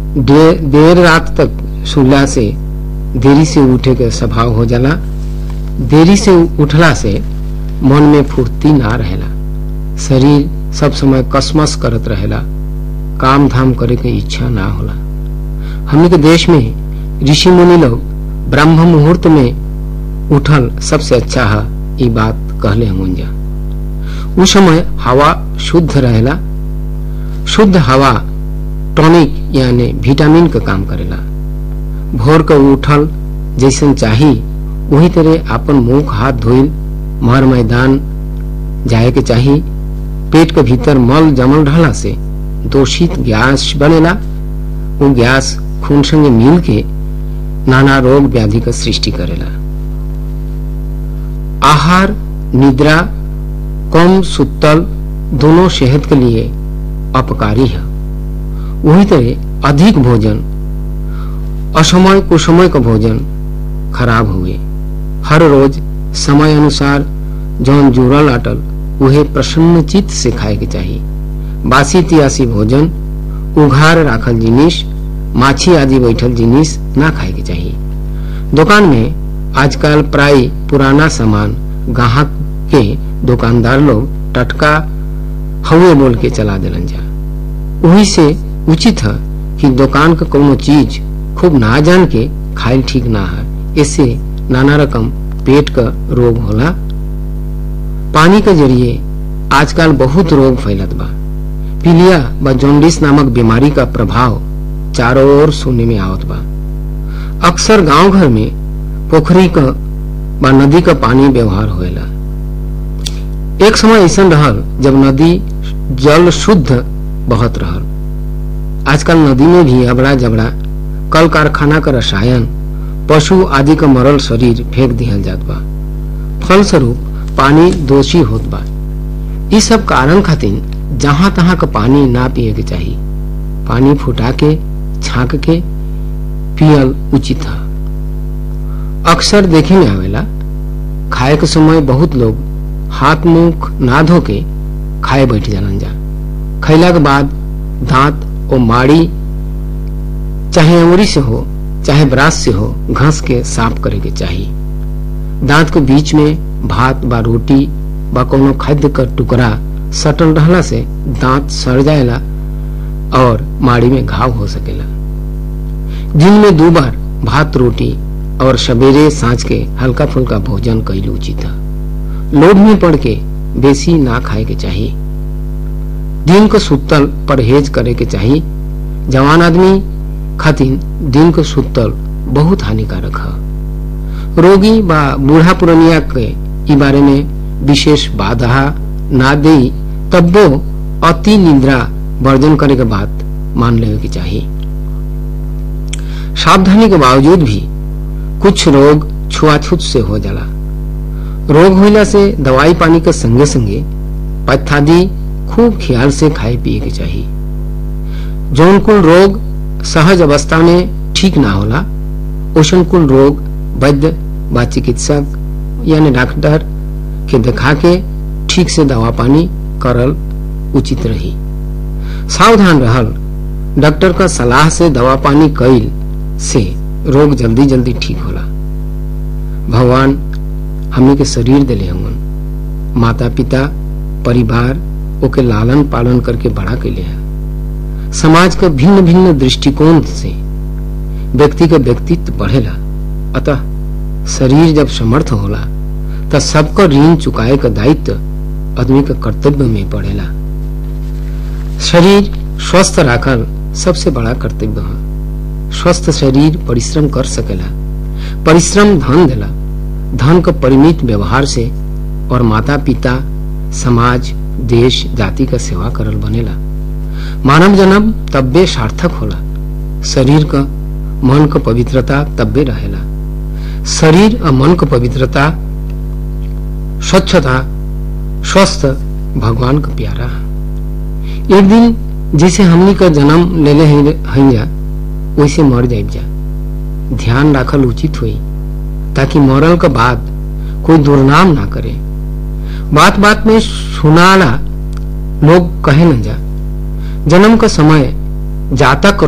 दे, देर रात तक सुला से देरी से उठे के स्वभाव हो जाला देरी से उठला से मन में फुर्ती ना रहेला शरीर सब समय कसमस करत रहेला काम धाम करे के इच्छा ना होला हमने के देश में ऋषि मुनि लोग ब्रह्म मुहूर्त में उठल सबसे अच्छा है ये बात कहले हम जा उस समय हवा शुद्ध रहेला शुद्ध हवा टॉनिक यानी विटामिन का काम करेला भोर के उठल जैसन चाही वही तरह अपन मुंह हाथ धोइल मर मैदान जाए के चाही पेट के भीतर मल जमल रहला से दूषित गैस बनेला वो गैस खून संगे मिल के नाना रोग व्याधि का सृष्टि करेला आहार निद्रा कम सुतल दोनों सेहत के लिए अपकारी है वही तरह अधिक भोजन असमय कुसमय का भोजन खराब हुए हर रोज समय अनुसार जौन जुड़ल अटल उहे प्रसन्न चित्त से खाए के चाहिए बासी तियासी भोजन उघार राखल जिनिस माछी आदि बैठल जिनिस ना खाए के चाहिए दुकान में आजकल प्राय पुराना सामान ग्राहक के दुकानदार लोग टटका हवे बोल के चला दिलन जा वही से उचित है कि दुकान का कोनो चीज खूब ना जान के खाइल ठीक ना है इससे नाना रकम पेट का रोग होला पानी के जरिए आजकल बहुत रोग फैलत बा पीलिया व जॉन्डिस नामक बीमारी का प्रभाव चारों ओर सुनने में आवत बा अक्सर गांव घर में पोखरी का व नदी का पानी व्यवहार होएला एक समय ऐसा रहल जब नदी जल शुद्ध बहत रहल आजकल नदी में भी अबड़ा जबड़ा कल कारखाना का रसायन पशु आदि का मरल शरीर फेंक दिहल जात बा फलस्वरूप पानी दोषी होत बा इस सब कारण खातिर जहां तहां का पानी ना पिए के चाहिए पानी फुटा के छाक के पियल उचित है अक्सर देखे में आवेला खाए के समय बहुत लोग हाथ मुंह ना धो के खाए बैठ जालन जा खैला के बाद दांत और माड़ी चाहे अंगुरी से हो चाहे ब्रास से हो घास के साफ करे के चाहिए दांत के बीच में भात बा रोटी बा कोनो खाद्य का टुकड़ा सटल रहला से दांत सड़ जाएला और माड़ी में घाव हो सकेला दिन में दो बार भात रोटी और सवेरे सांझ के हल्का फुल्का भोजन कैल उचित है लोभ में पड़ के बेसी ना खाए के चाहिए दिन को सुतल परहेज करे के चाहिए जवान आदमी खातिर दिन को सुतल बहुत हानिकारक है रोगी बा बूढ़ा पुरनिया के ई बारे में विशेष बाधा ना दे तब वो अति निद्रा वर्जन करे के बात मान लेवे के चाहिए सावधानी के बावजूद भी कुछ रोग छुआछूत से हो जाला रोग होइला से दवाई पानी के संगे संगे पथादी खूब ख्याल से खाए पिए के चाहिए जौन कुल रोग सहज अवस्था में ठीक ना होला ओसन कुल रोग वैद्य व चिकित्सक यानी डॉक्टर के दिखा के ठीक से दवा पानी करल उचित रही सावधान रहल डॉक्टर का सलाह से दवा पानी कैल से रोग जल्दी जल्दी ठीक होला भगवान हमने के शरीर दिले हमन माता पिता परिवार ओके लालन पालन करके बड़ा कैले है समाज का भिन्न भिन्न दृष्टिकोण से व्यक्ति का व्यक्तित्व बढ़ेला अतः शरीर जब समर्थ होला तब सबका ऋण चुकाए का दायित्व आदमी का कर्तव्य में पड़ेला शरीर स्वस्थ राखल सबसे बड़ा कर्तव्य है स्वस्थ शरीर परिश्रम कर सकेला परिश्रम धन देला धन का परिमित व्यवहार से और माता पिता समाज देश जाति का सेवा करल बनेला मानव जन्म तब्बे सार्थक होला शरीर का मन का पवित्रता तब्बे रहेला शरीर और मन का पवित्रता स्वच्छता स्वस्थ भगवान का प्यारा है एक दिन जैसे हमनी का जन्म ले ले हैं जा वैसे मर जाए जा ध्यान राखल उचित हुई ताकि मरल के बाद कोई दुर्नाम ना करे बात बात में सुनाला लोग कहे न जा जन्म का समय जातक